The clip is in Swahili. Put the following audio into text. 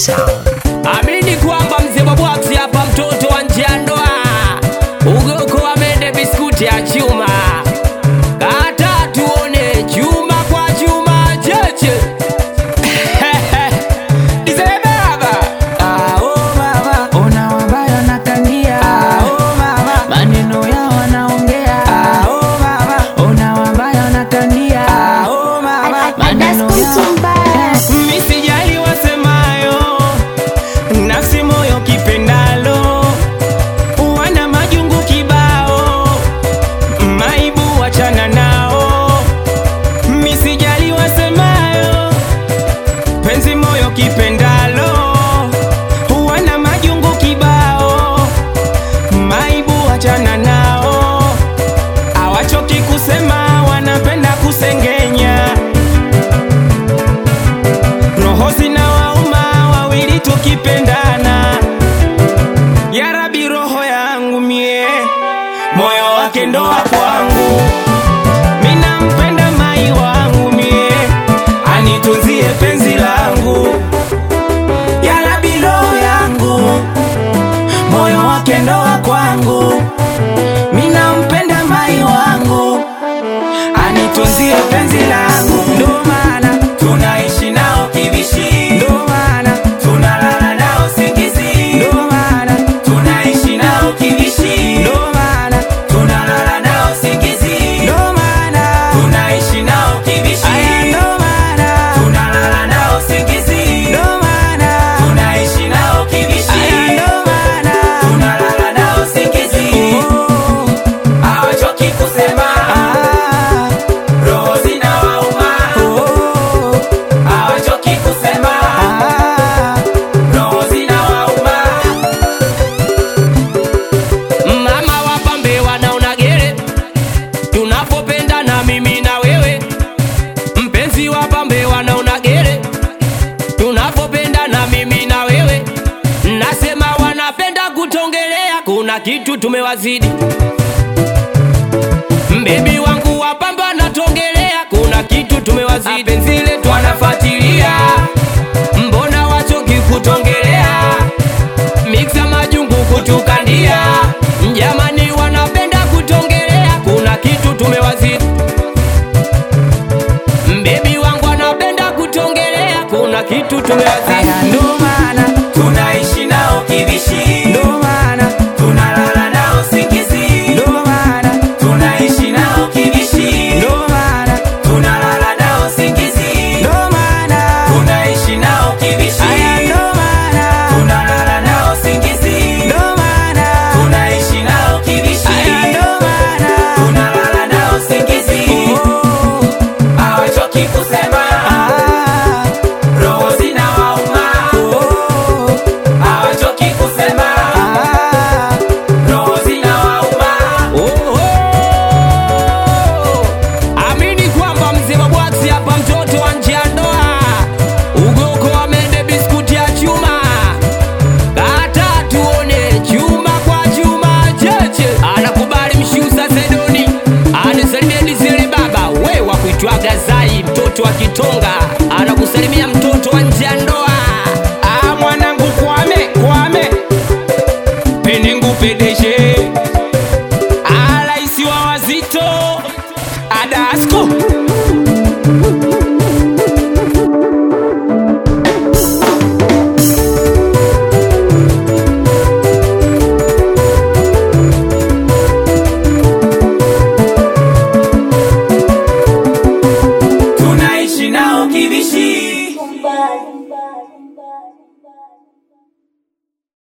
Sound. Amini kwamba mzee Babwaksi hapa, mtoto wa nje ya ndoa, ugoko amende biskuti ya chuma, kata tuone chuma kwa chuma cheche Dizee baba Ah, oh baba, ona wabaya nakangia. Ah, oh baba, maneno yao wanaongea. Ah, oh baba, ona wabaya nakangia. Ah, oh baba, maneno yao Misijali wasemayo, nafsi moyo kipendalo, wana majungu kibao, maibu wachana nao. Misijali wasemayo, penzi moyo kipendalo, wana majungu kibao, maibu wachana nao. Hawachoki kusema, wanapenda kusengenya roho zina wauma wawili tukipendana ya rabi roho yangu mie moyo wake ndoa kwangu mina mpenda mai wangu mie anitunzie penzi langu ya rabi roho yangu moyo wake ndoa kwangu mina mpenda mai wangu anitunzie penzi langu ndo maana tunaishi nao kivishi ndo maana tunalala nao singizi ndo maana tunaishi nao kivishi ndo maana tunalala nao singizi ndo maana tunaishi nao kivishi aya ndo maana tunalala nao singizi ndo maana tunaishi nao kivishi aya ndo maana tunalala nao singizi hawachoki kusema roho zinawauma hawachoki kusema roho zinawauma Mama wapambe wanaona gere tunapopenda na mimi na wewe, mpenzi wapambe wanaona gere tunapopenda na mimi na wewe, nasema wanapenda kutongelea, kuna kitu tumewazidi. Mbebi wangu wapambe wanatongelea, kuna kitu tumewazidi. Penzi letu wanafuatilia, mbona wachoki kutongelea miksa majungu kutukandia, jamani, wanapenda kutongelea, kuna kitu tumewazidi. Mbebi wangu anapenda kutongelea, kuna kitu tumewazidi. Aya, ndo maana tunaishi nao kivishi ndo maana tunalala nao singizi ndo maana tunaishi nao kivishi ndo maana tunalala nao singizi ndo maana tunaishi nao kivishi aya ndo maana tunalala nao singizi ndo maana tunaishi nao kivishi aya ndo maana tunalala nao singizi hawachoki kusema Ah, roho zinawauma oh, hawachoki kusema ah. roho zinawauma Oho! Amini kwamba mzee Babwaksi hapa, mtoto wa nje ya ndoa, ugoko amende biskuti ya chuma, kata tuone chuma kwa chuma cheche, anakubali mshusa Sedoni, anisalimie Dizeli baba, we wa kuitwaga Zai, mtoto wa Kitonga, anakusalimia mtoto wa nje ya ndoa. Ah, mwanangu kwame kwame penengu pedeshe alaisi wa wazito adasko tunaishi nao kivishi Bye.